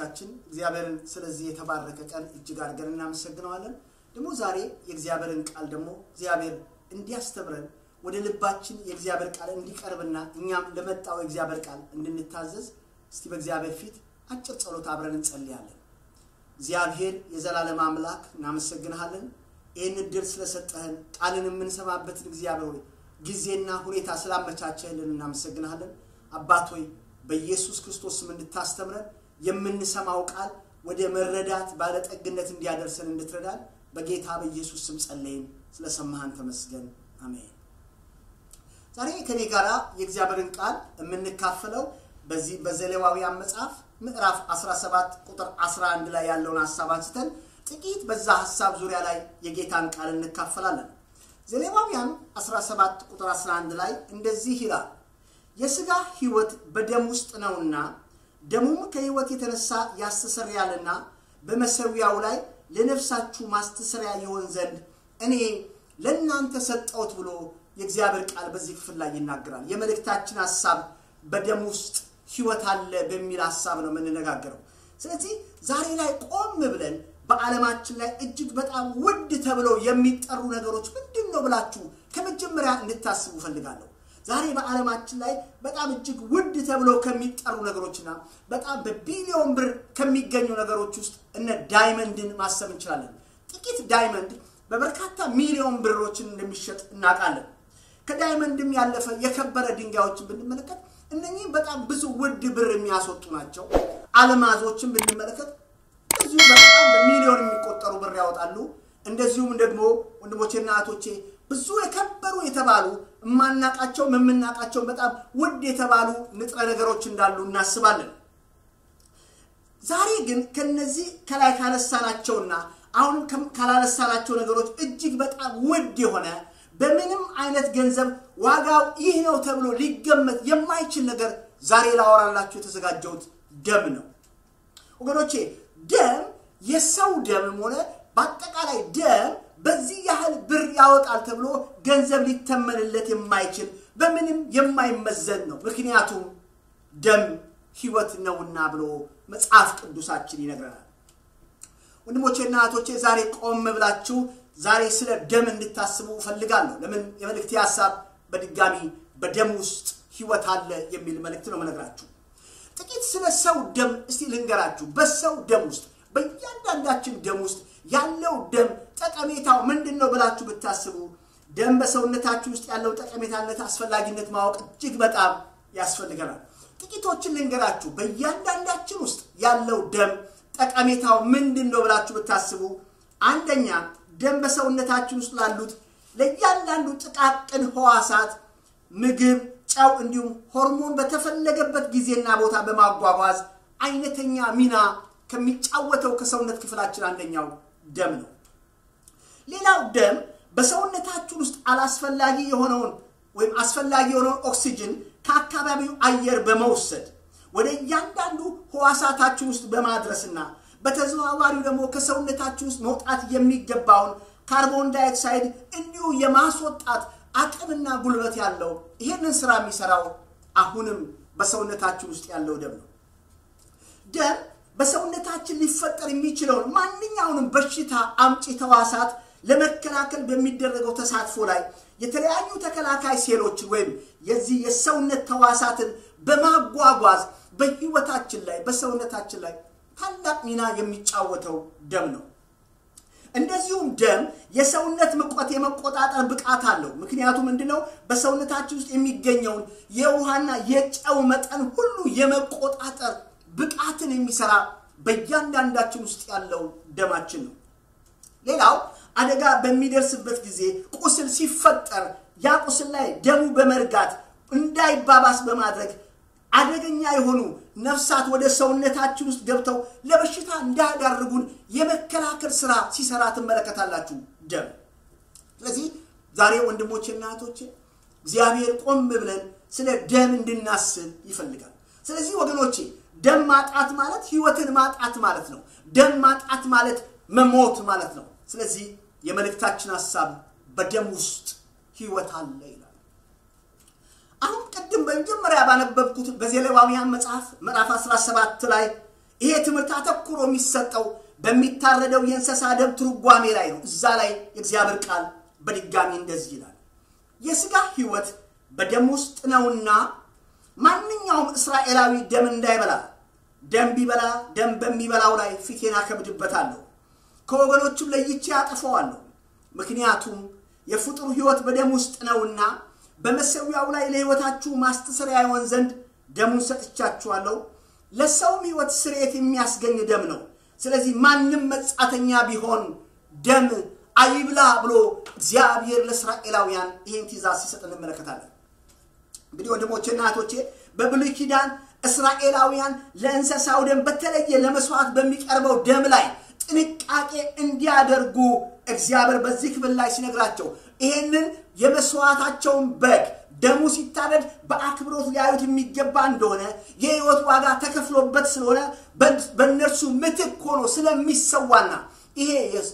አባቶቻችን እግዚአብሔርን ስለዚህ የተባረከ ቀን እጅግ አድርገን እናመሰግነዋለን። ደግሞ ዛሬ የእግዚአብሔርን ቃል ደግሞ እግዚአብሔር እንዲያስተምረን ወደ ልባችን የእግዚአብሔር ቃል እንዲቀርብና እኛም ለመጣው የእግዚአብሔር ቃል እንድንታዘዝ እስቲ በእግዚአብሔር ፊት አጭር ጸሎት አብረን እንጸልያለን። እግዚአብሔር የዘላለም አምላክ እናመሰግንሃለን። ይህን እድል ስለሰጠህን ቃልን የምንሰማበትን እግዚአብሔር ሆይ ጊዜና ሁኔታ ስላመቻቸህልን እናመሰግንሃለን። አባት ሆይ በኢየሱስ ክርስቶስ ስም እንድታስተምረን የምንሰማው ቃል ወደ መረዳት ባለጠግነት እንዲያደርሰን እንድትረዳን በጌታ በኢየሱስ ስም ጸለይን። ስለሰማህን ተመስገን። አሜን። ዛሬ ከኔ ጋር የእግዚአብሔርን ቃል የምንካፈለው በዚህ በዘሌዋውያን መጽሐፍ ምዕራፍ 17 ቁጥር 11 ላይ ያለውን ሀሳብ አንስተን ጥቂት በዛ ሀሳብ ዙሪያ ላይ የጌታን ቃል እንካፈላለን። ዘሌዋውያን 17 ቁጥር 11 ላይ እንደዚህ ይላል፣ የሥጋ ሕይወት በደም ውስጥ ነውና ደሙም ከሕይወት የተነሳ ያስተሰርያልና በመሠዊያው ላይ ለነፍሳችሁ ማስተሰሪያ ይሆን ዘንድ እኔ ለእናንተ ሰጠሁት ብሎ የእግዚአብሔር ቃል በዚህ ክፍል ላይ ይናገራል። የመልእክታችን ሀሳብ በደም ውስጥ ሕይወት አለ በሚል ሀሳብ ነው የምንነጋገረው። ስለዚህ ዛሬ ላይ ቆም ብለን በዓለማችን ላይ እጅግ በጣም ውድ ተብለው የሚጠሩ ነገሮች ምንድን ነው ብላችሁ ከመጀመሪያ እንድታስቡ ፈልጋለሁ። ዛሬ በዓለማችን ላይ በጣም እጅግ ውድ ተብለው ከሚጠሩ ነገሮችና በጣም በቢሊዮን ብር ከሚገኙ ነገሮች ውስጥ እነ ዳይመንድን ማሰብ እንችላለን። ጥቂት ዳይመንድ በበርካታ ሚሊዮን ብሮችን እንደሚሸጥ እናውቃለን። ከዳይመንድም ያለፈ የከበረ ድንጋዮችን ብንመለከት እነኚህ በጣም ብዙ ውድ ብር የሚያስወጡ ናቸው። አልማዞችን ብንመለከት እዚሁ በጣም በሚሊዮን የሚቆጠሩ ብር ያወጣሉ። እንደዚሁም ደግሞ ወንድሞቼና እህቶቼ ብዙ የከበሩ የተባሉ የማናቃቸው የምናቃቸው በጣም ውድ የተባሉ ንጥረ ነገሮች እንዳሉ እናስባለን። ዛሬ ግን ከነዚህ ከላይ ካነሳናቸውና አሁን ካላነሳናቸው ነገሮች እጅግ በጣም ውድ የሆነ በምንም አይነት ገንዘብ ዋጋው ይህ ነው ተብሎ ሊገመት የማይችል ነገር ዛሬ ላወራላችሁ የተዘጋጀሁት ደም ነው ወገኖቼ። ደም የሰው ደምም ሆነ በአጠቃላይ ደም በዚህ ያህል ብር ያወጣል ተብሎ ገንዘብ ሊተመንለት የማይችል በምንም የማይመዘን ነው። ምክንያቱም ደም ሕይወት ነውና ብሎ መጽሐፍ ቅዱሳችን ይነግረናል። ወንድሞቼና እህቶቼ ዛሬ ቆም ብላችሁ ዛሬ ስለ ደም እንድታስቡ እፈልጋለሁ። ለምን የመልእክቴ ሀሳብ በድጋሚ በደም ውስጥ ሕይወት አለ የሚል መልእክት ነው መነግራችሁ። ጥቂት ስለ ሰው ደም እስቲ ልንገራችሁ። በሰው ደም ውስጥ በእያንዳንዳችን ደም ውስጥ ያለው ደም ጠቀሜታው ምንድን ነው ብላችሁ ብታስቡ ደም በሰውነታችሁ ውስጥ ያለው ጠቀሜታነት አስፈላጊነት ማወቅ እጅግ በጣም ያስፈልገናል። ጥቂቶችን ልንገራችሁ። በእያንዳንዳችን ውስጥ ያለው ደም ጠቀሜታው ምንድን ነው ብላችሁ ብታስቡ አንደኛ ደም በሰውነታችን ውስጥ ላሉት ለእያንዳንዱ ጥቃቅን ህዋሳት ምግብ፣ ጨው እንዲሁም ሆርሞን በተፈለገበት ጊዜና ቦታ በማጓጓዝ አይነተኛ ሚና ከሚጫወተው ከሰውነት ክፍላችን አንደኛው ደም ነው። ሌላው ደም በሰውነታችን ውስጥ አላስፈላጊ የሆነውን ወይም አስፈላጊ የሆነውን ኦክሲጅን ከአካባቢው አየር በመውሰድ ወደ እያንዳንዱ ህዋሳታችን ውስጥ በማድረስና በተዘዋዋሪው ደግሞ ከሰውነታችን ውስጥ መውጣት የሚገባውን ካርቦን ዳይኦክሳይድ እንዲሁ የማስወጣት አቅምና ጉልበት ያለው ይህንን ስራ የሚሰራው አሁንም በሰውነታችን ውስጥ ያለው ደም ነው። ደም በሰውነታችን ሊፈጠር የሚችለውን ማንኛውንም በሽታ አምጪ ተዋሳት ለመከላከል በሚደረገው ተሳትፎ ላይ የተለያዩ ተከላካይ ሴሎችን ወይም የዚህ የሰውነት ተዋሳትን በማጓጓዝ በህይወታችን ላይ በሰውነታችን ላይ ታላቅ ሚና የሚጫወተው ደም ነው። እንደዚሁም ደም የሰውነት ሙቀት የመቆጣጠር ብቃት አለው። ምክንያቱ ምንድነው? በሰውነታችን ውስጥ የሚገኘውን የውሃና የጨው መጠን ሁሉ የመቆጣጠር ብቃትን የሚሰራ በእያንዳንዳችን ውስጥ ያለው ደማችን ነው። ሌላው አደጋ በሚደርስበት ጊዜ ቁስል ሲፈጠር ያ ቁስል ላይ ደሙ በመርጋት እንዳይባባስ በማድረግ አደገኛ የሆኑ ነፍሳት ወደ ሰውነታችን ውስጥ ገብተው ለበሽታ እንዳያዳርጉን የመከላከል ስራ ሲሰራ ትመለከታላችሁ ደም። ስለዚህ ዛሬ ወንድሞቼና እህቶቼ እግዚአብሔር ቆም ብለን ስለ ደም እንድናስብ ይፈልጋል። ስለዚህ ወገኖቼ ደም ማጣት ማለት ህይወትን ማጣት ማለት ነው። ደም ማጣት ማለት መሞት ማለት ነው። ስለዚህ የመልእክታችን ሀሳብ በደም ውስጥ ህይወት አለ ይላል። አሁን ቅድም በመጀመሪያ ባነበብኩት በዘሌዋውያን መጽሐፍ ምዕራፍ 17 ላይ ይሄ ትምህርት አተኩሮ የሚሰጠው በሚታረደው የእንስሳ ደም ትርጓሜ ላይ ነው። እዛ ላይ የእግዚአብሔር ቃል በድጋሚ እንደዚህ ይላል፣ የሥጋ ሕይወት በደም ውስጥ ነውና ማንኛውም እስራኤላዊ ደም እንዳይበላ፣ ደም ቢበላ ደም በሚበላው ላይ ፊቴን አከብድበታለሁ፣ ከወገኖቹም ለይቼ አጠፋዋለሁ። ምክንያቱም የፍጡር ሕይወት በደም ውስጥ ነውና በመሠዊያው ላይ ለሕይወታችሁ ማስተሰሪያ ይሆን ዘንድ ደሙን ሰጥቻችኋለሁ። ለሰውም ሕይወት ስርየት የሚያስገኝ ደም ነው። ስለዚህ ማንም መጻተኛ ቢሆን ደም አይብላ ብሎ እግዚአብሔር ለእስራኤላውያን ይህን ትእዛዝ ሲሰጥ እንመለከታለን። እንግዲህ ወንድሞቼና እህቶቼ በብሉይ ኪዳን እስራኤላውያን ለእንስሳው ደም በተለየ ለመስዋዕት በሚቀርበው ደም ላይ ጥንቃቄ እንዲያደርጉ እግዚአብሔር በዚህ ክፍል ላይ ሲነግራቸው ይህንን የመስዋዕታቸውን በግ ደሙ ሲታረድ በአክብሮት ሊያዩት የሚገባ እንደሆነ የሕይወት ዋጋ ተከፍሎበት ስለሆነ በእነርሱ ምትክ ሆኖ ስለሚሰዋና ይሄ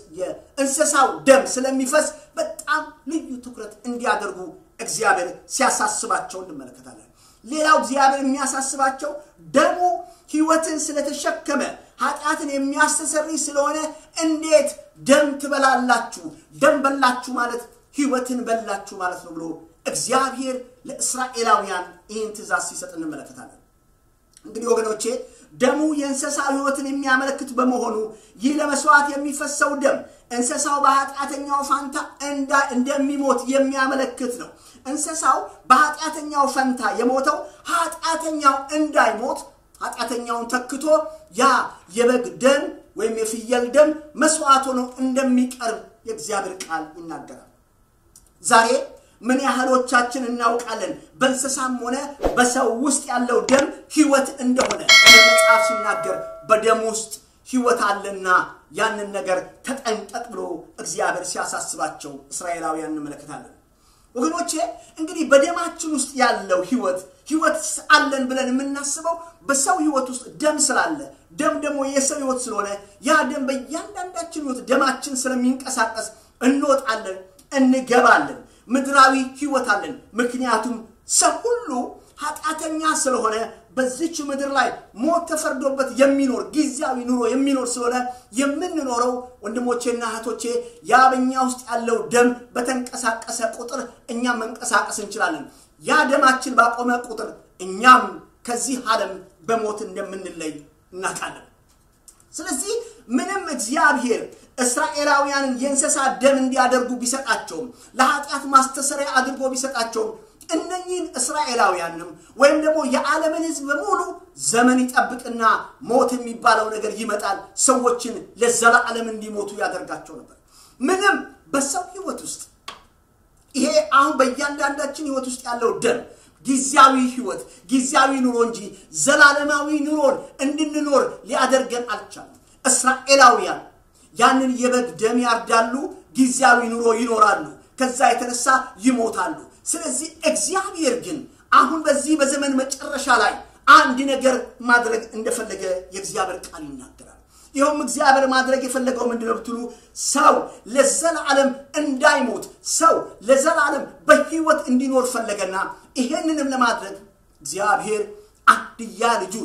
የእንስሳው ደም ስለሚፈስ በጣም ልዩ ትኩረት እንዲያደርጉ እግዚአብሔር ሲያሳስባቸው እንመለከታለን። ሌላው እግዚአብሔር የሚያሳስባቸው ደሙ ሕይወትን ስለተሸከመ ኃጢአትን የሚያስተሰርይ ስለሆነ እንዴት ደም ትበላላችሁ? ደም በላችሁ ማለት ሕይወትን በላችሁ ማለት ነው ብሎ እግዚአብሔር ለእስራኤላውያን ይህን ትእዛዝ ሲሰጥ እንመለከታለን። እንግዲህ ወገኖቼ ደሙ የእንስሳ ሕይወትን የሚያመለክት በመሆኑ ይህ ለመስዋዕት የሚፈሰው ደም እንስሳው በኃጢአተኛው ፋንታ እንደሚሞት የሚያመለክት ነው። እንስሳው በኃጢአተኛው ፈንታ የሞተው ኃጢአተኛው እንዳይሞት ኃጢአተኛውን ተክቶ ያ የበግ ደም ወይም የፍየል ደም መስዋዕት ሆኖ እንደሚቀርብ የእግዚአብሔር ቃል ይናገራል። ዛሬ ምን ያህሎቻችን እናውቃለን? በእንስሳም ሆነ በሰው ውስጥ ያለው ደም ሕይወት እንደሆነ መጽሐፍ ሲናገር በደም ውስጥ ሕይወት አለና ያንን ነገር ተጠንቀቅ ብሎ እግዚአብሔር ሲያሳስባቸው እስራኤላውያን እንመለከታለን። ወገኖቼ እንግዲህ በደማችን ውስጥ ያለው ሕይወት ሕይወት አለን ብለን የምናስበው በሰው ሕይወት ውስጥ ደም ስላለ ደም ደግሞ የሰው ሕይወት ስለሆነ ያ ደም በእያንዳንዳችን ሕይወት ደማችን ስለሚንቀሳቀስ እንወጣለን፣ እንገባለን ምድራዊ ህይወት አለን። ምክንያቱም ሰው ሁሉ ኃጢአተኛ ስለሆነ በዚች ምድር ላይ ሞት ተፈርዶበት የሚኖር ጊዜያዊ ኑሮ የሚኖር ስለሆነ የምንኖረው ወንድሞቼና እህቶቼ ያ በኛ ውስጥ ያለው ደም በተንቀሳቀሰ ቁጥር እኛም መንቀሳቀስ እንችላለን። ያ ደማችን ባቆመ ቁጥር እኛም ከዚህ ዓለም በሞት እንደምንለይ እናውቃለን። ስለዚህ ምንም እግዚአብሔር እስራኤላውያንን የእንስሳ ደም እንዲያደርጉ ቢሰጣቸውም ለኃጢአት ማስተሰሪያ አድርጎ ቢሰጣቸውም እነኚህን እስራኤላውያንም ወይም ደግሞ የዓለምን ሕዝብ በሙሉ ዘመን ይጠብቅና ሞት የሚባለው ነገር ይመጣል። ሰዎችን ለዘላለም እንዲሞቱ ያደርጋቸው ነበር። ምንም በሰው ሕይወት ውስጥ ይሄ አሁን በእያንዳንዳችን ሕይወት ውስጥ ያለው ደም ጊዜያዊ ሕይወት ጊዜያዊ ኑሮ እንጂ ዘላለማዊ ኑሮን እንድንኖር ሊያደርገን አልቻለም። እስራኤላውያን ያንን የበግ ደም ያርዳሉ፣ ጊዜያዊ ኑሮ ይኖራሉ፣ ከዛ የተነሳ ይሞታሉ። ስለዚህ እግዚአብሔር ግን አሁን በዚህ በዘመን መጨረሻ ላይ አንድ ነገር ማድረግ እንደፈለገ የእግዚአብሔር ቃል ይናገራል። ይኸውም እግዚአብሔር ማድረግ የፈለገው ምንድነው ብትሉ ሰው ለዘላለም እንዳይሞት ሰው ለዘላለም በሕይወት እንዲኖር ፈለገና ይሄንንም ለማድረግ እግዚአብሔር አንድያ ልጁን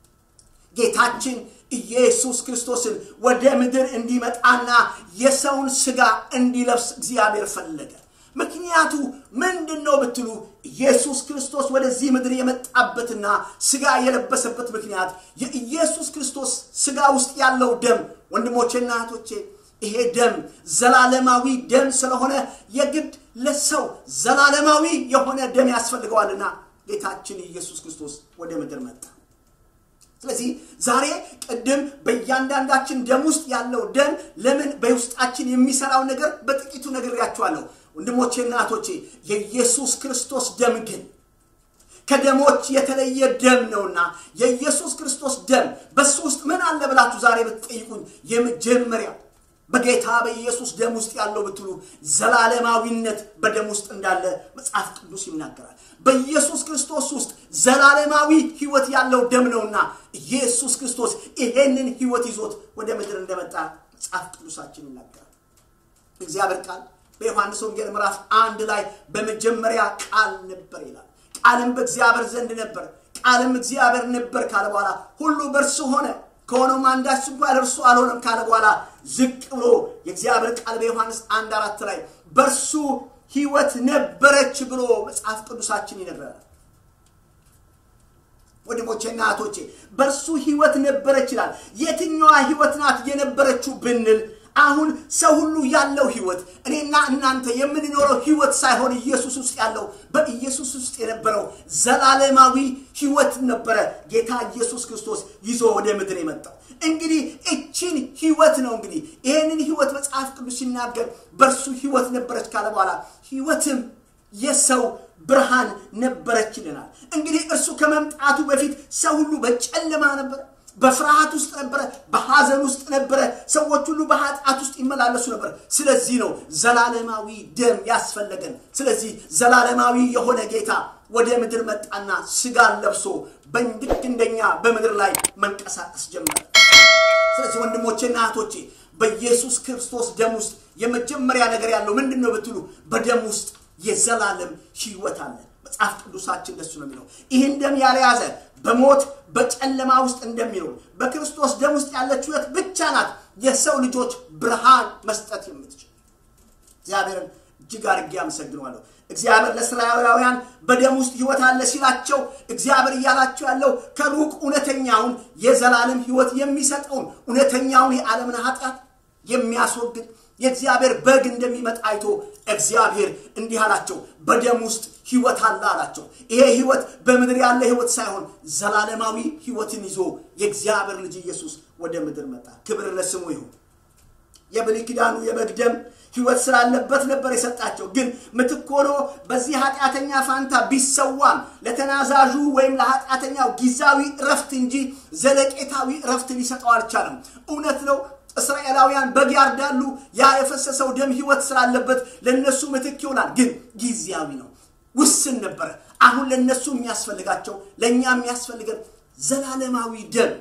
ጌታችን ኢየሱስ ክርስቶስን ወደ ምድር እንዲመጣና የሰውን ሥጋ እንዲለብስ እግዚአብሔር ፈለገ። ምክንያቱ ምንድን ነው ብትሉ ኢየሱስ ክርስቶስ ወደዚህ ምድር የመጣበትና ሥጋ የለበሰበት ምክንያት የኢየሱስ ክርስቶስ ሥጋ ውስጥ ያለው ደም ወንድሞቼና እህቶቼ ይሄ ደም ዘላለማዊ ደም ስለሆነ የግድ ለሰው ዘላለማዊ የሆነ ደም ያስፈልገዋልና ጌታችን ኢየሱስ ክርስቶስ ወደ ምድር መጣ። ስለዚህ ዛሬ ቅድም በእያንዳንዳችን ደም ውስጥ ያለው ደም ለምን በውስጣችን የሚሰራው ነገር በጥቂቱ ነግሬያችኋለሁ። ወንድሞቼና እህቶቼ የኢየሱስ ክርስቶስ ደም ግን ከደሞች የተለየ ደም ነውና የኢየሱስ ክርስቶስ ደም በሱ ውስጥ ምን አለ ብላችሁ ዛሬ ብትጠይቁኝ የመጀመሪያ በጌታ በኢየሱስ ደም ውስጥ ያለው ብትሉ ዘላለማዊነት በደም ውስጥ እንዳለ መጽሐፍ ቅዱስ ይናገራል። በኢየሱስ ክርስቶስ ውስጥ ዘላለማዊ ሕይወት ያለው ደም ነውና ኢየሱስ ክርስቶስ ይሄንን ሕይወት ይዞት ወደ ምድር እንደመጣ መጽሐፍ ቅዱሳችን ይናገራል። እግዚአብሔር ቃል በዮሐንስ ወንጌል ምዕራፍ አንድ ላይ በመጀመሪያ ቃል ነበር ይላል። ቃልም በእግዚአብሔር ዘንድ ነበር፣ ቃልም እግዚአብሔር ነበር ካለ በኋላ ሁሉ በእርሱ ሆነ፣ ከሆነውም አንዳች እንኳ ለእርሱ አልሆነም ካለ በኋላ ዝቅ ብሎ የእግዚአብሔር ቃል በዮሐንስ አንድ አራት ላይ በእርሱ ህይወት ነበረች ብሎ መጽሐፍ ቅዱሳችን ይነግረናል። ወንድሞቼና እህቶቼ በእርሱ ህይወት ነበረች ይላል። የትኛዋ ህይወት ናት የነበረችው ብንል አሁን ሰው ሁሉ ያለው ህይወት እኔና እናንተ የምንኖረው ህይወት ሳይሆን ኢየሱስ ውስጥ ያለው በኢየሱስ ውስጥ የነበረው ዘላለማዊ ህይወት ነበረ ጌታ ኢየሱስ ክርስቶስ ይዞ ወደ ምድር የመጣው። እንግዲህ እችን ህይወት ነው እንግዲህ ይህንን ህይወት መጽሐፍ ቅዱስ ሲናገር በእርሱ ህይወት ነበረች ካለ በኋላ ህይወትም የሰው ብርሃን ነበረች ይለናል። እንግዲህ እርሱ ከመምጣቱ በፊት ሰው ሁሉ በጨለማ ነበረ፣ በፍርሃት ውስጥ ነበረ፣ በሐዘን ውስጥ ነበረ። ሰዎች ሁሉ በኃጢአት ውስጥ ይመላለሱ ነበር። ስለዚህ ነው ዘላለማዊ ደም ያስፈለገን። ስለዚህ ዘላለማዊ የሆነ ጌታ ወደ ምድር መጣና ስጋን ለብሶ በልክ እንደኛ በምድር ላይ መንቀሳቀስ ጀመረ። ስለዚህ ወንድሞቼና እህቶቼ በኢየሱስ ክርስቶስ ደም ውስጥ የመጀመሪያ ነገር ያለው ምንድን ነው ብትሉ በደም ውስጥ የዘላለም ህይወት አለ። መጽሐፍ ቅዱሳችን ደሱ ነው የሚለው። ይህን ደም ያልያዘ በሞት በጨለማ ውስጥ እንደሚኖር በክርስቶስ ደም ውስጥ ያለች ህይወት ብቻ ናት የሰው ልጆች ብርሃን መስጠት የምትችል። እግዚአብሔርን እጅግ አድርጌ አመሰግነዋለሁ። እግዚአብሔር ለእስራኤላውያን በደም ውስጥ ህይወት አለ ሲላቸው እግዚአብሔር እያላቸው ያለው ከሩቅ እውነተኛውን የዘላለም ህይወት የሚሰጠውን እውነተኛውን የዓለምን ኃጢአት የሚያስወግድ የእግዚአብሔር በግ እንደሚመጣ አይቶ እግዚአብሔር እንዲህ አላቸው፣ በደም ውስጥ ህይወት አለ አላቸው። ይሄ ህይወት በምድር ያለ ህይወት ሳይሆን ዘላለማዊ ህይወትን ይዞ የእግዚአብሔር ልጅ ኢየሱስ ወደ ምድር መጣ። ክብር ለስሙ ይሁን። የብሉይ ኪዳኑ የበግ ደም ህይወት ስላለበት ነበር የሰጣቸው። ግን ምትክ ሆኖ በዚህ ኃጢአተኛ ፋንታ ቢሰዋም ለተናዛዡ ወይም ለኃጢአተኛው ጊዜያዊ እረፍት እንጂ ዘለቄታዊ እረፍት ሊሰጠው አልቻለም። እውነት ነው። እስራኤላውያን በግ ያርዳሉ። ያ የፈሰሰው ደም ህይወት ስላለበት ለነሱ ምትክ ይሆናል። ግን ጊዜያዊ ነው፣ ውስን ነበረ። አሁን ለነሱ የሚያስፈልጋቸው ለእኛ የሚያስፈልገን ዘላለማዊ ደም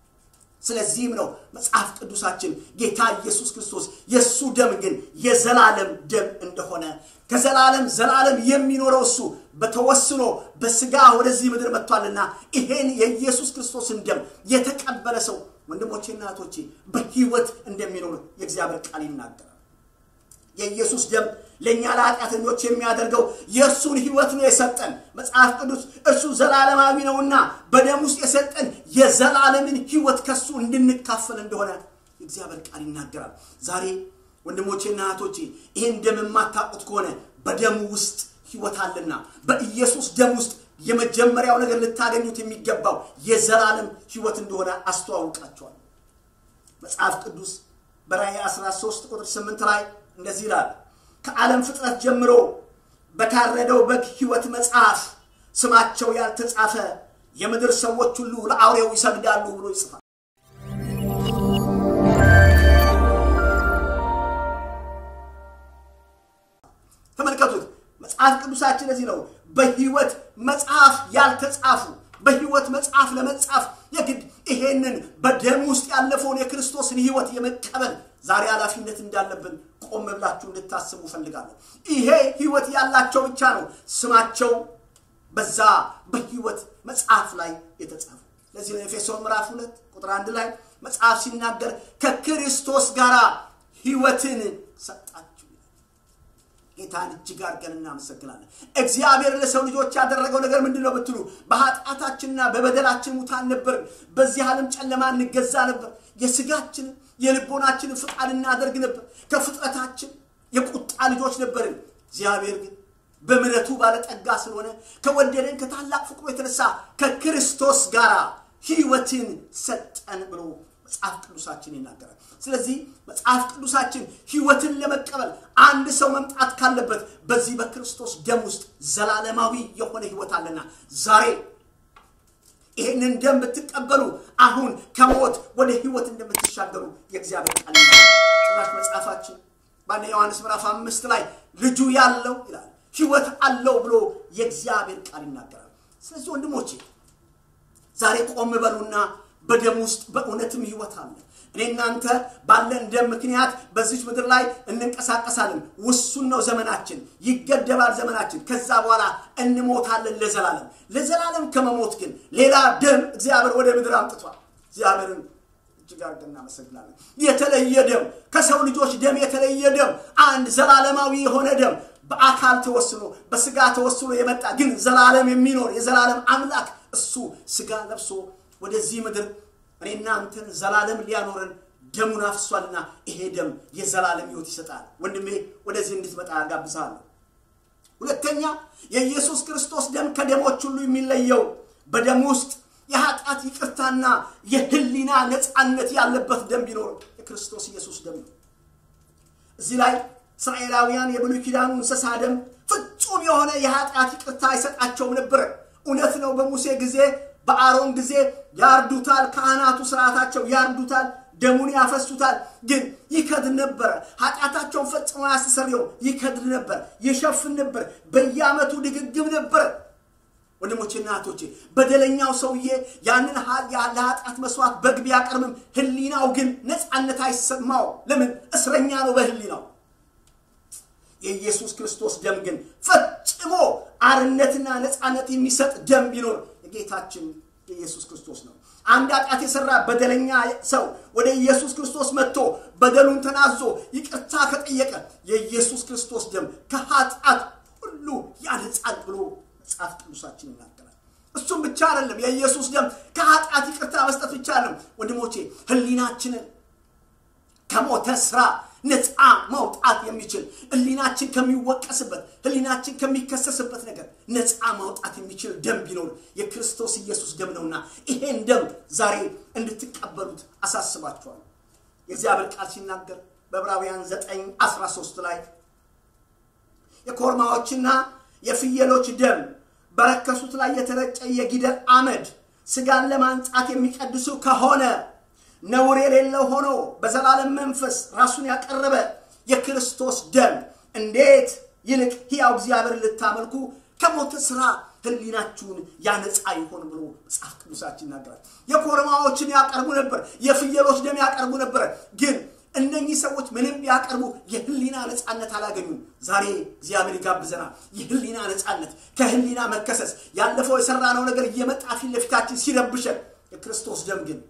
ስለዚህም ነው መጽሐፍ ቅዱሳችን ጌታ ኢየሱስ ክርስቶስ የእሱ ደም ግን የዘላለም ደም እንደሆነ ከዘላለም ዘላለም የሚኖረው እሱ በተወስኖ በስጋ ወደዚህ ምድር መጥቷልና ይሄን የኢየሱስ ክርስቶስን ደም የተቀበለ ሰው ወንድሞቼና እህቶቼ በህይወት እንደሚኖር የእግዚአብሔር ቃል ይናገራል። የኢየሱስ ደም ለእኛ ለኃጢአተኞች የሚያደርገው የእርሱን ህይወት ነው የሰጠን። መጽሐፍ ቅዱስ እርሱ ዘላለማዊ ነውና በደም ውስጥ የሰጠን የዘላለምን ህይወት ከሱ እንድንካፈል እንደሆነ የእግዚአብሔር ቃል ይናገራል። ዛሬ ወንድሞቼና እህቶቼ ይህን ደም የማታውቁት ከሆነ በደሙ ውስጥ ህይወት አለና በኢየሱስ ደም ውስጥ የመጀመሪያው ነገር ልታገኙት የሚገባው የዘላለም ህይወት እንደሆነ አስተዋውቃቸዋል። መጽሐፍ ቅዱስ በራእይ 13 ቁጥር 8 ላይ እንደዚህ ይላል ከዓለም ፍጥረት ጀምሮ በታረደው በግ ህይወት መጽሐፍ ስማቸው ያልተጻፈ የምድር ሰዎች ሁሉ ለአውሬው ይሰግዳሉ ብሎ ይጽፋል። ተመልከቱት። መጽሐፍ ቅዱሳችን ለዚህ ነው በህይወት መጽሐፍ ያልተጻፉ በህይወት መጽሐፍ ለመጻፍ የግድ ይሄንን በደም ውስጥ ያለፈውን የክርስቶስን ህይወት የመቀበል ዛሬ ኃላፊነት እንዳለብን ቆም ብላችሁ እንድታስቡ ፈልጋለሁ። ይሄ ህይወት ያላቸው ብቻ ነው ስማቸው በዛ በህይወት መጽሐፍ ላይ የተጻፈ። ለዚህ ነው ኤፌሶን ምዕራፍ ሁለት ቁጥር አንድ ላይ መጽሐፍ ሲናገር ከክርስቶስ ጋር ህይወትን ሰጣችሁ። ጌታን እጅግ አድርገን እናመሰግናለን። እግዚአብሔር ለሰው ልጆች ያደረገው ነገር ምንድን ነው ብትሉ በኃጢአታችንና በበደላችን ሙታን ነበርን። በዚህ ዓለም ጨለማ እንገዛ ነበር። የስጋችንን የልቦናችንን ፍቃድ እናደርግ ነበር። ከፍጥረታችን የቁጣ ልጆች ነበርን። እግዚአብሔር ግን በምሕረቱ ባለጠጋ ስለሆነ ከወደደን ከታላቅ ፍቅሩ የተነሳ ከክርስቶስ ጋር ህይወትን ሰጠን ብሎ መጽሐፍ ቅዱሳችን ይናገራል። ስለዚህ መጽሐፍ ቅዱሳችን ህይወትን ለመቀበል አንድ ሰው መምጣት ካለበት በዚህ በክርስቶስ ደም ውስጥ ዘላለማዊ የሆነ ህይወት አለና ዛሬ ይህንን ደም ብትቀበሉ አሁን ከሞት ወደ ህይወት እንደምትሻገሩ የእግዚአብሔር ቃል ጭራሽ መጽሐፋችን በአንደ ዮሐንስ ምዕራፍ አምስት ላይ ልጁ ያለው ይላል ህይወት አለው ብሎ የእግዚአብሔር ቃል ይናገራል። ስለዚህ ወንድሞቼ ዛሬ ቆም በሉና በደም ውስጥ በእውነትም ህይወት አለ። እኔ እናንተ ባለን ደም ምክንያት በዚች ምድር ላይ እንንቀሳቀሳለን። ውሱን ነው ዘመናችን፣ ይገደባል ዘመናችን። ከዛ በኋላ እንሞታለን ለዘላለም። ለዘላለም ከመሞት ግን ሌላ ደም እግዚአብሔር ወደ ምድር አምጥቷል። እግዚአብሔርን እጅግ አድርገን እናመሰግናለን። የተለየ ደም፣ ከሰው ልጆች ደም የተለየ ደም፣ አንድ ዘላለማዊ የሆነ ደም በአካል ተወስኖ በስጋ ተወስኖ የመጣ ግን ዘላለም የሚኖር የዘላለም አምላክ እሱ ስጋ ለብሶ ወደዚህ ምድር እኔና አንተን ዘላለም ሊያኖረን ደሙን አፍሷልና ይሄ ደም የዘላለም ሕይወት ይሰጣል። ወንድሜ ወደዚህ እንድትመጣ ጋብዛለሁ። ሁለተኛ የኢየሱስ ክርስቶስ ደም ከደሞች ሁሉ የሚለየው በደም ውስጥ የኃጢአት ይቅርታና የህሊና ነፃነት ያለበት ደም ቢኖር የክርስቶስ ኢየሱስ ደም ነው። እዚህ ላይ እስራኤላውያን የብሉይ ኪዳኑ እንስሳ ደም ፍጹም የሆነ የኃጢአት ይቅርታ አይሰጣቸውም ነበር። እውነት ነው። በሙሴ ጊዜ በአሮን ጊዜ ያርዱታል። ካህናቱ ስርዓታቸው ያርዱታል፣ ደሙን ያፈሱታል። ግን ይከድን ነበረ። ኃጢአታቸውን ፈጽሞ ያስተሰርየው ይከድን ነበር፣ ይሸፍን ነበር። በየዓመቱ ድግግም ነበር። ወንድሞቼና እህቶቼ በደለኛው ሰውዬ ያንን ለኃጢአት መስዋዕት በግ ቢያቀርብም ህሊናው ግን ነፃነት አይሰማው። ለምን? እስረኛ ነው በህሊናው። የኢየሱስ ክርስቶስ ደም ግን ፈጽሞ አርነትና ነፃነት የሚሰጥ ደም ቢኖር የጌታችን የኢየሱስ ክርስቶስ ነው። አንድ ኃጢአት የሰራ በደለኛ ሰው ወደ ኢየሱስ ክርስቶስ መጥቶ በደሉን ተናዞ ይቅርታ ከጠየቀ የኢየሱስ ክርስቶስ ደም ከኃጢአት ሁሉ ያነጻል ብሎ መጽሐፍ ቅዱሳችን ይናገራል። እሱም ብቻ አይደለም። የኢየሱስ ደም ከኃጢአት ይቅርታ መስጠት ብቻ አይደለም። ወንድሞቼ ህሊናችንን ከሞተ ስራ ነፃ ማውጣት የሚችል ህሊናችን ከሚወቀስበት ህሊናችን ከሚከሰስበት ነገር ነፃ ማውጣት የሚችል ደም ቢኖር የክርስቶስ ኢየሱስ ደም ነውና ይሄን ደም ዛሬ እንድትቀበሉት አሳስባችኋል። የእግዚአብሔር ቃል ሲናገር በዕብራውያን 9 13 ላይ የኮርማዎችና የፍየሎች ደም በረከሱት ላይ የተረጨ የጊደር አመድ ስጋን ለማንጻት የሚቀድሱ ከሆነ ነውር የሌለው ሆኖ በዘላለም መንፈስ ራሱን ያቀረበ የክርስቶስ ደም እንዴት ይልቅ ሕያው እግዚአብሔር ልታመልኩ ከሞተ ስራ ህሊናችሁን ያነጻ ይሆን ብሎ መጽሐፍ ቅዱሳችን ይናገራል። የኮርማዎችን ያቀርቡ ነበር፣ የፍየሎች ደም ያቀርቡ ነበር። ግን እነኚህ ሰዎች ምንም ያቀርቡ የህሊና ነፃነት አላገኙም። ዛሬ እግዚአብሔር ይጋብዘናል። የህሊና ነፃነት፣ ከህሊና መከሰስ፣ ያለፈው የሰራነው ነገር እየመጣ ፊት ለፊታችን ሲረብሸን፣ የክርስቶስ ደም ግን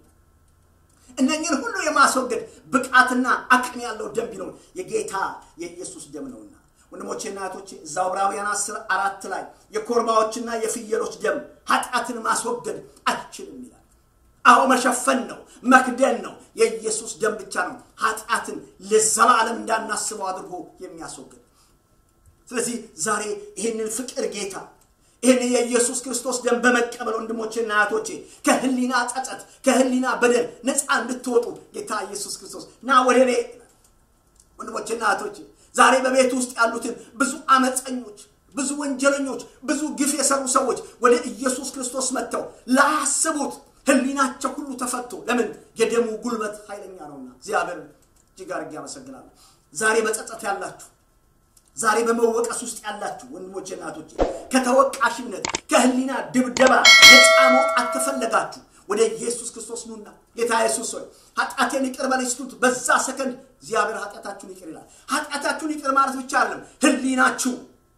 እነኝን ሁሉ የማስወገድ ብቃትና አቅም ያለው ደም ቢኖር የጌታ የኢየሱስ ደም ነውና ወንድሞቼና እህቶቼ እዛው ዕብራውያን አስር አራት ላይ የኮርማዎችና የፍየሎች ደም ኃጢአትን ማስወገድ አይችልም ይላል። አዎ መሸፈን ነው፣ መክደን ነው። የኢየሱስ ደም ብቻ ነው ኃጢአትን ለዘላለም እንዳናስበው አድርጎ የሚያስወግድ። ስለዚህ ዛሬ ይህንን ፍቅር ጌታ ይህን የኢየሱስ ክርስቶስ ደም በመቀበል ወንድሞቼና እህቶቼ ከህሊና ጸጸት፣ ከህሊና በደል ነፃ እንድትወጡ ጌታ ኢየሱስ ክርስቶስ ና ወደ እኔ ወንድሞቼና እህቶቼ ዛሬ በቤት ውስጥ ያሉትን ብዙ አመፀኞች፣ ብዙ ወንጀለኞች፣ ብዙ ግፍ የሰሩ ሰዎች ወደ ኢየሱስ ክርስቶስ መጥተው ላያስቡት ህሊናቸው ሁሉ ተፈቶ ለምን የደሙ ጉልበት ኃይለኛ ነውና እግዚአብሔር እጅግ አድርጌ አመሰግናለሁ። ዛሬ በጸጸት ያላችሁ ዛሬ በመወቀስ ውስጥ ያላችሁ ወንድሞቼ እናቶቼ ከተወቃሽነት ከህሊና ድብደባ ነፃ መውጣት ከፈለጋችሁ ወደ ኢየሱስ ክርስቶስ ኑና ጌታ ኢየሱስ ሆይ ኃጢአቴን ይቅር በለኝ ስትሉት በዛ ሰከንድ እግዚአብሔር ኃጢአታችሁን ይቅር ይላል። ኃጢአታችሁን ይቅር ማለት ብቻ አይደለም፣ ህሊናችሁ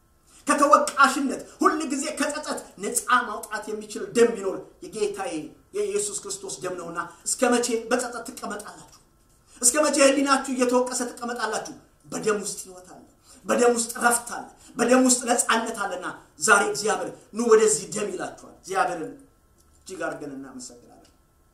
ከተወቃሽነት ሁል ጊዜ ከጸጸት ነፃ ማውጣት የሚችል ደም ቢኖር የጌታዬ የኢየሱስ ክርስቶስ ደም ነውና እስከ መቼ በጸጸት ትቀመጣላችሁ? እስከ መቼ ህሊናችሁ እየተወቀሰ ትቀመጣላችሁ? በደም ውስጥ ህይወት አለ። በደም ውስጥ ረፍት አለ። በደም ውስጥ ነፃነት አለና ዛሬ እግዚአብሔር ኑ ወደዚህ ደም ይላችኋል። እግዚአብሔርን እጅግ አድርገን እናመሰግናለን።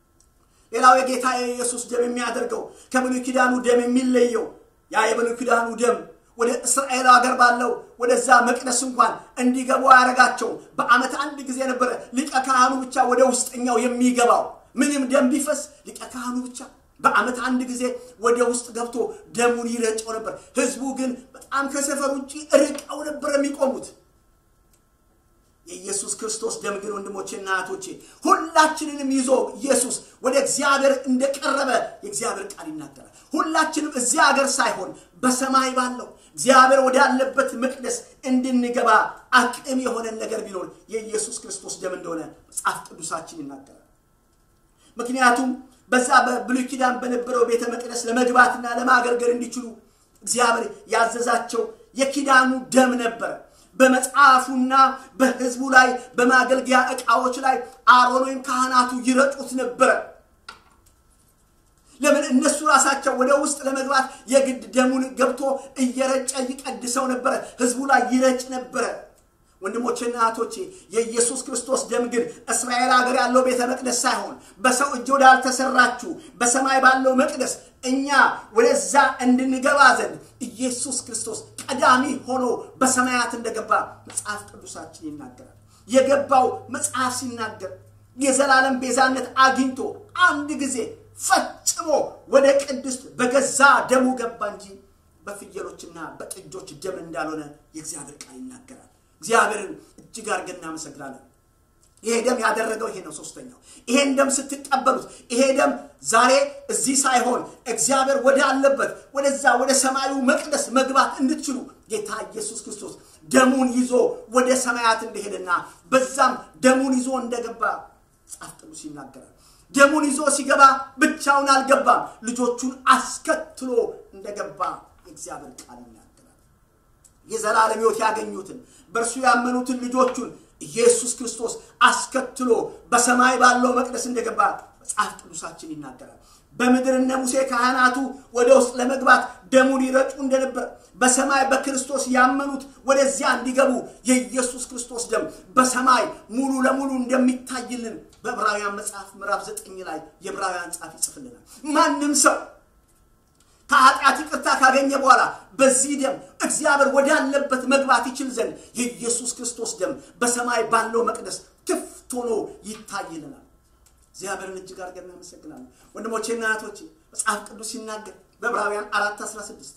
ሌላው የጌታ የኢየሱስ ደም የሚያደርገው ከብሉይ ኪዳኑ ደም የሚለየው ያ የብሉይ ኪዳኑ ደም ወደ እስራኤል ሀገር ባለው ወደዛ መቅደስ እንኳን እንዲገቡ ያደረጋቸው በዓመት አንድ ጊዜ ነበረ ሊቀ ካህኑ ብቻ ወደ ውስጠኛው የሚገባው። ምንም ደም ቢፈስ ሊቀ ካህኑ ብቻ በዓመት አንድ ጊዜ ወደ ውስጥ ገብቶ ደሙን ይረጨው ነበር። ህዝቡ ግን በጣም ከሰፈር ውጭ ርቀው ነበር የሚቆሙት። የኢየሱስ ክርስቶስ ደም ግን ወንድሞቼና እህቶቼ ሁላችንንም ይዞ ኢየሱስ ወደ እግዚአብሔር እንደቀረበ የእግዚአብሔር ቃል ይናገራል። ሁላችንም እዚያ ሀገር ሳይሆን በሰማይ ባለው እግዚአብሔር ወዳለበት መቅደስ እንድንገባ አቅም የሆነን ነገር ቢኖር የኢየሱስ ክርስቶስ ደም እንደሆነ መጽሐፍ ቅዱሳችን ይናገራል። ምክንያቱም በዛ በብሉይ ኪዳን በነበረው ቤተ መቅደስ ለመግባትና ለማገልገል እንዲችሉ እግዚአብሔር ያዘዛቸው የኪዳኑ ደም ነበረ። በመጽሐፉና በህዝቡ ላይ በማገልገያ ዕቃዎች ላይ አሮን ወይም ካህናቱ ይረጩት ነበረ። ለምን እነሱ ራሳቸው ወደ ውስጥ ለመግባት የግድ ደሙን ገብቶ እየረጨ ይቀድሰው ነበረ ህዝቡ ላይ ይረጭ ነበረ ወንድሞቼና እህቶቼ የኢየሱስ ክርስቶስ ደም ግን እስራኤል ሀገር ያለው ቤተ መቅደስ ሳይሆን በሰው እጅ ወዳልተሰራችሁ በሰማይ ባለው መቅደስ እኛ ወደዛ እንድንገባ ዘንድ ኢየሱስ ክርስቶስ ቀዳሚ ሆኖ በሰማያት እንደገባ መጽሐፍ ቅዱሳችን ይናገራል የገባው መጽሐፍ ሲናገር የዘላለም ቤዛነት አግኝቶ አንድ ጊዜ ፈጽሞ ወደ ቅድስት በገዛ ደሙ ገባ እንጂ በፍየሎችና በጥጆች ደም እንዳልሆነ የእግዚአብሔር ቃል ይናገራል እግዚአብሔርን እጅግ አድርገን እናመሰግናለን ይሄ ደም ያደረገው ይሄ ነው ሶስተኛው ይሄን ደም ስትቀበሉት ይሄ ደም ዛሬ እዚህ ሳይሆን እግዚአብሔር ወደ አለበት ወደዛ ወደ ሰማዩ መቅደስ መግባት እንድትችሉ ጌታ ኢየሱስ ክርስቶስ ደሙን ይዞ ወደ ሰማያት እንደሄደና በዛም ደሙን ይዞ እንደገባ መጽሐፍ ቅዱስ ይናገራል ደሙን ይዞ ሲገባ ብቻውን አልገባም ልጆቹን አስከትሎ እንደገባ የእግዚአብሔር ቃል ይናገራል የዘላለም ህይወት ያገኙትን በእርሱ ያመኑትን ልጆቹን ኢየሱስ ክርስቶስ አስከትሎ በሰማይ ባለው መቅደስ እንደገባ መጽሐፍ ቅዱሳችን ይናገራል በምድር እነ ሙሴ ካህናቱ ወደ ውስጥ ለመግባት ደሙን ይረጩ እንደነበር በሰማይ በክርስቶስ ያመኑት ወደዚያ እንዲገቡ የኢየሱስ ክርስቶስ ደም በሰማይ ሙሉ ለሙሉ እንደሚታይልን በዕብራውያን መጽሐፍ ምዕራፍ ዘጠኝ ላይ የዕብራውያን ጻፍ ይጽፍልናል ማንም ሰው ከኃጢአት ይቅርታ ካገኘ በኋላ በዚህ ደም እግዚአብሔር ወዳለበት መግባት ይችል ዘንድ የኢየሱስ ክርስቶስ ደም በሰማይ ባለው መቅደስ ክፍት ሆኖ ይታይልናል እግዚአብሔርን እጅግ አድርገን እናመሰግናለን ወንድሞቼና እህቶቼ መጽሐፍ ቅዱስ ሲናገር በዕብራውያን አራት 16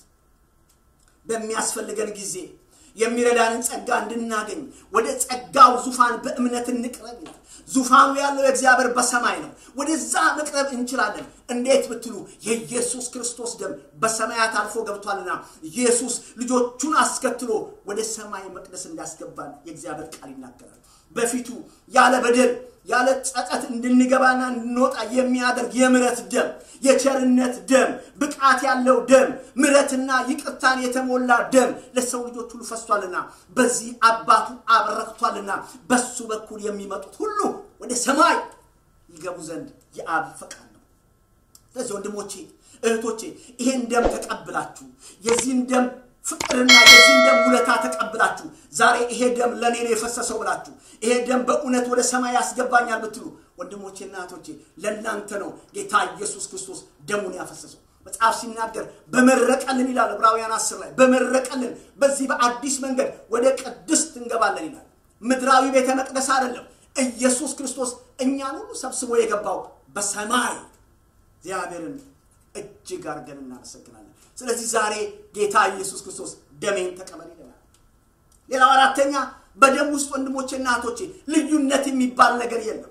በሚያስፈልገን ጊዜ የሚረዳንን ጸጋ እንድናገኝ ወደ ጸጋው ዙፋን በእምነት እንቅረብ ይላል ዙፋኑ ያለው እግዚአብሔር በሰማይ ነው ወደዛ መቅረብ እንችላለን እንዴት ብትሉ የኢየሱስ ክርስቶስ ደም በሰማያት አልፎ ገብቷልና ኢየሱስ ልጆቹን አስከትሎ ወደ ሰማይ መቅደስ እንዳስገባን የእግዚአብሔር ቃል ይናገራል በፊቱ ያለ በደል ያለ ጸጸት እንድንገባና እንድንወጣ የሚያደርግ የምረት ደም የቸርነት ደም ብቃት ያለው ደም ምረትና ይቅርታን የተሞላ ደም ለሰው ልጆች ሁሉ ፈሷልና በዚህ አባቱ አብረክቷልና በሱ በኩል የሚመጡት ሁሉ ወደ ሰማይ ይገቡ ዘንድ የአብ ፈቃድ ነው ስለዚህ ወንድሞቼ እህቶቼ ይሄን ደም ተቀብላችሁ የዚህን ደም ፍቅርና የዚህን ደም ውለታ ተቀብላችሁ ዛሬ ይሄ ደም ለእኔ ነው የፈሰሰው ብላችሁ ይሄ ደም በእውነት ወደ ሰማይ ያስገባኛል ብትሉ ወንድሞቼና እህቶቼ ለእናንተ ነው ጌታ ኢየሱስ ክርስቶስ ደሙን ያፈሰሰው መጽሐፍ ሲናገር በመረቀልን ይላል ዕብራውያን አስር ላይ በመረቀልን በዚህ በአዲስ መንገድ ወደ ቅድስት እንገባለን ይላል ምድራዊ ቤተ መቅደስ አይደለም ኢየሱስ ክርስቶስ እኛን ሁሉ ሰብስቦ የገባው በሰማይ እግዚአብሔርን እጅግ አድርገን እናመሰግናለን ስለዚህ ዛሬ ጌታ ኢየሱስ ክርስቶስ ደሜን ተቀበል ይለናል ሌላው አራተኛ በደም ውስጥ ወንድሞቼና እህቶቼ ልዩነት የሚባል ነገር የለም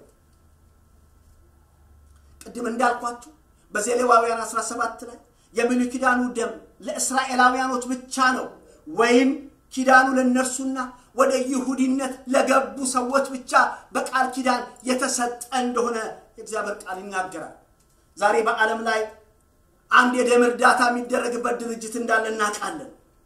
ቅድም እንዳልኳችሁ በዘሌዋውያን 17 ላይ የብሉይ ኪዳኑ ደም ለእስራኤላውያኖች ብቻ ነው ወይም ኪዳኑ ለእነርሱና ወደ ይሁዲነት ለገቡ ሰዎች ብቻ በቃል ኪዳን የተሰጠ እንደሆነ የእግዚአብሔር ቃል ይናገራል ዛሬ በዓለም ላይ አንድ የደም እርዳታ የሚደረግበት ድርጅት እንዳለ እናውቃለን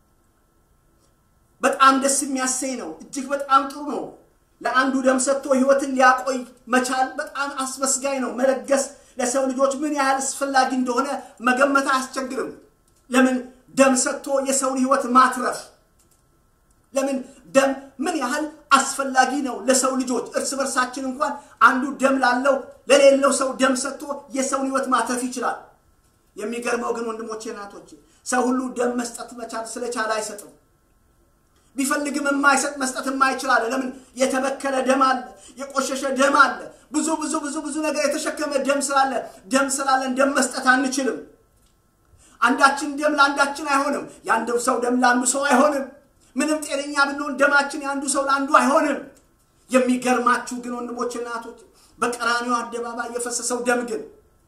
በጣም ደስ የሚያሰኝ ነው እጅግ በጣም ጥሩ ነው ለአንዱ ደም ሰጥቶ ህይወትን ሊያቆይ መቻል በጣም አስመስጋኝ ነው መለገስ ለሰው ልጆች ምን ያህል አስፈላጊ እንደሆነ መገመት አያስቸግርም ለምን ደም ሰጥቶ የሰውን ህይወት ማትረፍ ለምን ደም ምን ያህል አስፈላጊ ነው ለሰው ልጆች እርስ በርሳችን እንኳን አንዱ ደም ላለው ለሌለው ሰው ደም ሰጥቶ የሰውን ህይወት ማትረፍ ይችላል የሚገርመው ግን ወንድሞቼ ናቶች ሰው ሁሉ ደም መስጠት መቻል ስለቻለ አይሰጥም ቢፈልግም የማይሰጥ መስጠት የማይችላለ ለምን የተበከለ ደም አለ የቆሸሸ ደም አለ ብዙ ብዙ ብዙ ብዙ ነገር የተሸከመ ደም ስላለ ደም ስላለን ደም መስጠት አንችልም አንዳችን ደም ለአንዳችን አይሆንም የአንዱ ሰው ደም ለአንዱ ሰው አይሆንም ምንም ጤነኛ ብንሆን ደማችን የአንዱ ሰው ለአንዱ አይሆንም የሚገርማችሁ ግን ወንድሞች እናቶች በቀራኒው አደባባይ የፈሰሰው ደም ግን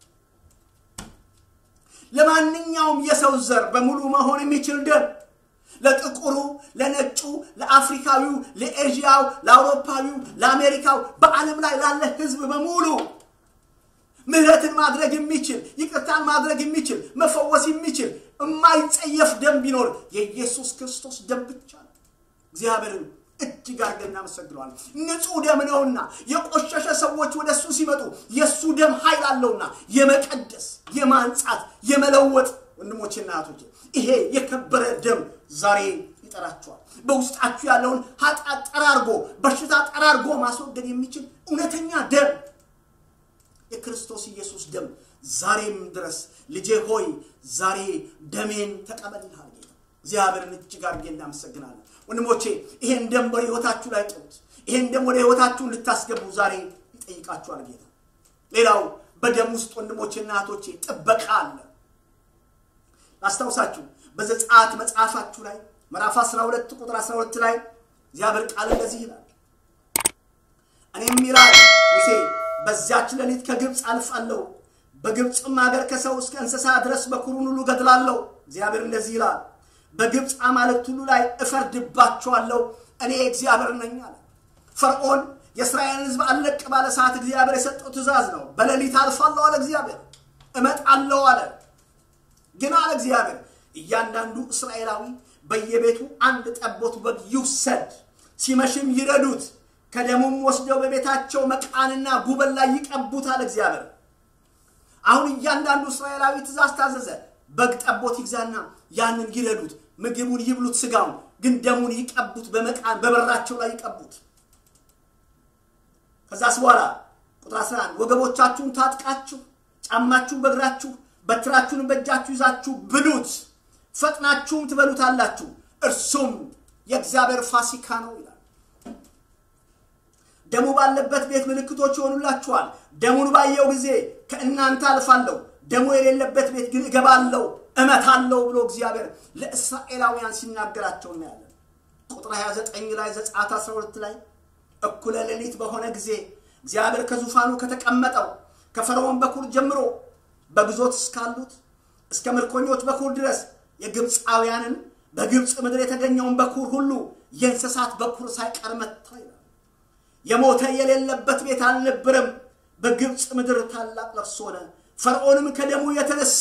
ለማንኛውም የሰው ዘር በሙሉ መሆን የሚችል ደም ለጥቁሩ ለነጩ ለአፍሪካዊው ለኤዥያው ለአውሮፓዊው ለአሜሪካው በዓለም ላይ ላለ ህዝብ በሙሉ ምህረትን ማድረግ የሚችል ይቅርታን ማድረግ የሚችል መፈወስ የሚችል የማይጸየፍ ደም ቢኖር የኢየሱስ ክርስቶስ ደም ብቻ ነው እግዚአብሔርን እጅግ አድርገን እናመሰግነዋለን። ንጹሕ ደም ነውና የቆሸሸ ሰዎች ወደ እሱ ሲመጡ የእሱ ደም ኃይል አለውና የመቀደስ የማንጻት የመለወጥ ወንድሞቼና እህቶቼ ይሄ የከበረ ደም ዛሬ ይጠራችኋል። በውስጣችሁ ያለውን ኃጢአት ጠራርጎ በሽታ ጠራርጎ ማስወገድ የሚችል እውነተኛ ደም የክርስቶስ ኢየሱስ ደም ዛሬም ድረስ ልጄ ሆይ ዛሬ ደሜን ተቀበልሃል ጌታ። እግዚአብሔርን እጅግ አድርጌ እናመሰግናለን። ወንድሞቼ ይሄን ደም በሕይወታችሁ ላይ ጥሩት። ይሄን ደም ወደ ሕይወታችሁ እንድታስገቡ ዛሬ ይጠይቃችኋል ጌታ። ሌላው በደም ውስጥ ወንድሞቼና እህቶቼ ጥበቃ አለ። ላስታውሳችሁ በዘጸአት መጽሐፋችሁ ላይ ምዕራፍ 12 ቁጥር 12 ላይ እግዚአብሔር ቃል እንደዚህ ይላል፣ እኔም ይላል ሙሴ በዚያች ሌሊት ከግብፅ አልፋለሁ፣ በግብፅም ሀገር ከሰው እስከ እንስሳ ድረስ በኩሩን ሁሉ ገድላለሁ። እግዚአብሔር እንደዚህ ይላል፣ በግብፅ አማልክት ሁሉ ላይ እፈርድባቸዋለሁ፣ እኔ እግዚአብሔር ነኝ አለ። ፈርዖን የእስራኤልን ሕዝብ አለቅ ባለ ሰዓት እግዚአብሔር የሰጠው ትእዛዝ ነው። በሌሊት አልፋለሁ አለ እግዚአብሔር፣ እመጣለሁ አለ። ግን አለ እግዚአብሔር እያንዳንዱ እስራኤላዊ በየቤቱ አንድ ጠቦት በግ ይውሰድ፣ ሲመሽም ይረዱት፣ ከደሙም ወስደው በቤታቸው መቃንና ጉበን ላይ ይቀቡት አለ እግዚአብሔር። አሁን እያንዳንዱ እስራኤላዊ ትእዛዝ ታዘዘ። በግ ጠቦት ይግዛና ያንን ይረዱት፣ ምግቡን ይብሉት፣ ስጋውን ግን ደሙን ይቀቡት፣ በመቃን በበራቸው ላይ ይቀቡት። ከዛስ በኋላ ቁጥር 11 ወገቦቻችሁን ታጥቃችሁ ጫማችሁን በእግራችሁ በትራችሁን በእጃችሁ ይዛችሁ ብሉት፣ ፈጥናችሁም ትበሉታላችሁ፣ እርሱም የእግዚአብሔር ፋሲካ ነው ይላል። ደሙ ባለበት ቤት ምልክቶች ይሆኑላችኋል። ደሙን ባየው ጊዜ ከእናንተ አልፋለሁ፣ ደሙ የሌለበት ቤት ግን እገባለሁ፣ እመታለሁ ብሎ እግዚአብሔር ለእስራኤላውያን ሲናገራቸው እናያለን። ቁጥር 29 ላይ ዘጸአት 12 ላይ እኩለ ሌሊት በሆነ ጊዜ እግዚአብሔር ከዙፋኑ ከተቀመጠው ከፈርዖን በኩር ጀምሮ በግዞት እስካሉት እስከ ምርኮኞች በኩር ድረስ የግብፃውያንን በግብፅ ምድር የተገኘውን በኩር ሁሉ የእንስሳት በኩር ሳይቀር መታ ይላል። የሞተ የሌለበት ቤት አልነበረም። በግብፅ ምድር ታላቅ ለቅሶ ሆነ። ፈርዖንም ከደሙ የተነሳ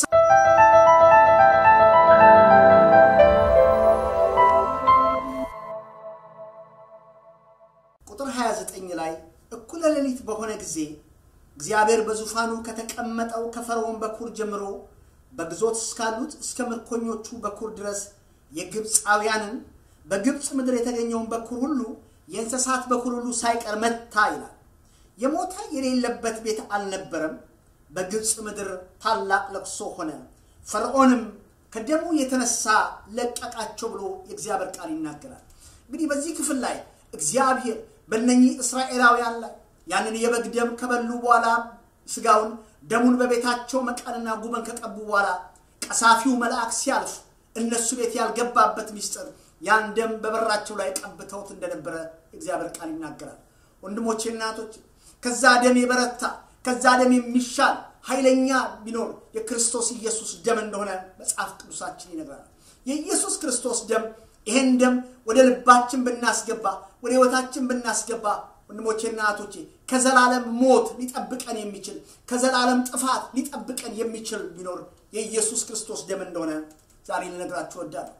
ቁጥር 29 ላይ እኩለ ሌሊት በሆነ ጊዜ እግዚአብሔር በዙፋኑ ከተቀመጠው ከፈርዖን በኩር ጀምሮ በግዞት እስካሉት እስከ ምርኮኞቹ በኩር ድረስ የግብፃውያንን በግብፅ ምድር የተገኘውን በኩር ሁሉ የእንስሳት በኩር ሁሉ ሳይቀር መታ ይላል። የሞተ የሌለበት ቤት አልነበረም። በግብፅ ምድር ታላቅ ለቅሶ ሆነ። ፈርዖንም ከደሙ የተነሳ ለቀቃቸው ብሎ የእግዚአብሔር ቃል ይናገራል። እንግዲህ በዚህ ክፍል ላይ እግዚአብሔር በእነኚህ እስራኤላውያን ላይ ያንን የበግ ደም ከበሉ በኋላ ስጋውን ደሙን በቤታቸው መቃንና ጉበን ከቀቡ በኋላ ቀሳፊው መልአክ ሲያልፍ እነሱ ቤት ያልገባበት ሚስጥር ያን ደም በበራቸው ላይ ቀብተውት እንደነበረ እግዚአብሔር ቃል ይናገራል። ወንድሞቼ እናቶች፣ ከዛ ደም የበረታ ከዛ ደም የሚሻል ኃይለኛ ቢኖር የክርስቶስ ኢየሱስ ደም እንደሆነ መጽሐፍ ቅዱሳችን ይነግራል። የኢየሱስ ክርስቶስ ደም ይሄን ደም ወደ ልባችን ብናስገባ ወደ ሕይወታችን ብናስገባ ወንድሞቼና እህቶቼ ከዘላለም ሞት ሊጠብቀን የሚችል ከዘላለም ጥፋት ሊጠብቀን የሚችል ቢኖር የኢየሱስ ክርስቶስ ደም እንደሆነ ዛሬ ልነግራችሁ እወዳለሁ።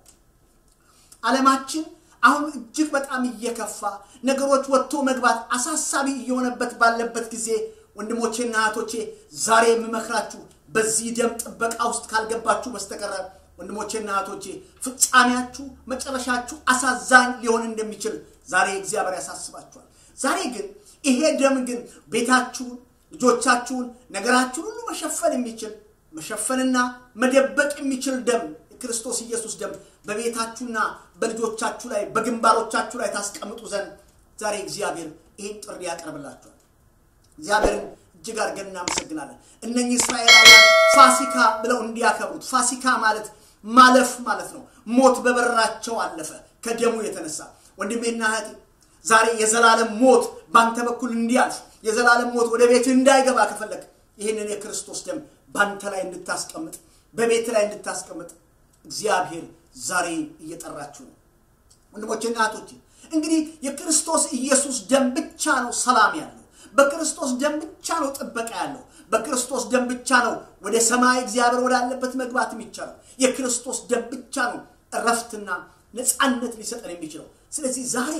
ዓለማችን አሁን እጅግ በጣም እየከፋ ነገሮች ወጥቶ መግባት አሳሳቢ እየሆነበት ባለበት ጊዜ ወንድሞቼና እህቶቼ ዛሬ የምመክራችሁ በዚህ ደም ጥበቃ ውስጥ ካልገባችሁ በስተቀረ ወንድሞቼና እህቶቼ ፍጻሜያችሁ መጨረሻችሁ አሳዛኝ ሊሆን እንደሚችል ዛሬ እግዚአብሔር ያሳስባችኋል። ዛሬ ግን ይሄ ደም ግን ቤታችሁን፣ ልጆቻችሁን፣ ነገራችሁን ሁሉ መሸፈን የሚችል መሸፈንና መደበቅ የሚችል ደም የክርስቶስ ኢየሱስ ደም በቤታችሁና በልጆቻችሁ ላይ በግንባሮቻችሁ ላይ ታስቀምጡ ዘንድ ዛሬ እግዚአብሔር ይህን ጥሪ ያቀርብላችኋል። እግዚአብሔርን እጅግ አድርገን እናመሰግናለን። እነኚህ እስራኤላውያን ፋሲካ ብለው እንዲያከብሩት ፋሲካ ማለት ማለፍ ማለት ነው። ሞት በበራቸው አለፈ ከደሙ የተነሳ ወንድሜና እህቴ ዛሬ የዘላለም ሞት ባንተ በኩል እንዲያልፍ የዘላለም ሞት ወደ ቤት እንዳይገባ ከፈለግ ይህንን የክርስቶስ ደም ባንተ ላይ እንድታስቀምጥ በቤት ላይ እንድታስቀምጥ እግዚአብሔር ዛሬ እየጠራችሁ ነው። ወንድሞቼና እህቶቼ እንግዲህ የክርስቶስ ኢየሱስ ደም ብቻ ነው ሰላም ያለው። በክርስቶስ ደም ብቻ ነው ጥበቃ ያለው። በክርስቶስ ደም ብቻ ነው ወደ ሰማይ እግዚአብሔር ወዳለበት መግባት የሚቻለው። የክርስቶስ ደም ብቻ ነው እረፍትና ነፃነት ሊሰጠን የሚችለው። ስለዚህ ዛሬ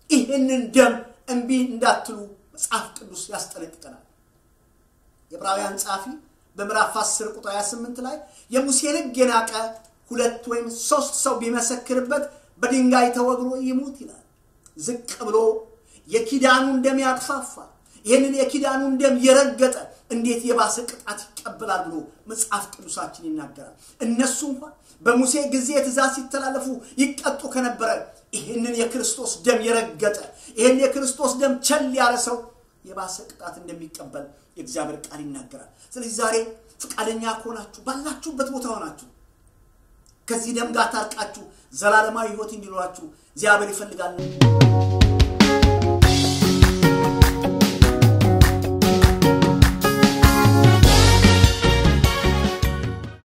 ይህንን ደም እምቢ እንዳትሉ መጽሐፍ ቅዱስ ያስጠነቅቀናል። የዕብራውያን ጸሐፊ በምዕራፍ 10 ቁጥር 28 ላይ የሙሴን ሕግ የናቀ ሁለት ወይም ሶስት ሰው ቢመሰክርበት በድንጋይ ተወግሮ ይሙት ይላል። ዝቅ ብሎ የኪዳኑን ደም ያጥፋፋ ይህንን የኪዳኑን ደም የረገጠ እንዴት የባሰ ቅጣት ይቀበላል ብሎ መጽሐፍ ቅዱሳችን ይናገራል። እነሱ እንኳን በሙሴ ጊዜ ትእዛዝ ሲተላለፉ ይቀጡ ከነበረ ይህንን የክርስቶስ ደም የረገጠ ይህን የክርስቶስ ደም ቸል ያለ ሰው የባሰ ቅጣት እንደሚቀበል የእግዚአብሔር ቃል ይናገራል። ስለዚህ ዛሬ ፈቃደኛ ከሆናችሁ ባላችሁበት ቦታ ሆናችሁ ከዚህ ደም ጋር ታርቃችሁ ዘላለማዊ ሕይወት እንዲኖራችሁ እግዚአብሔር ይፈልጋል።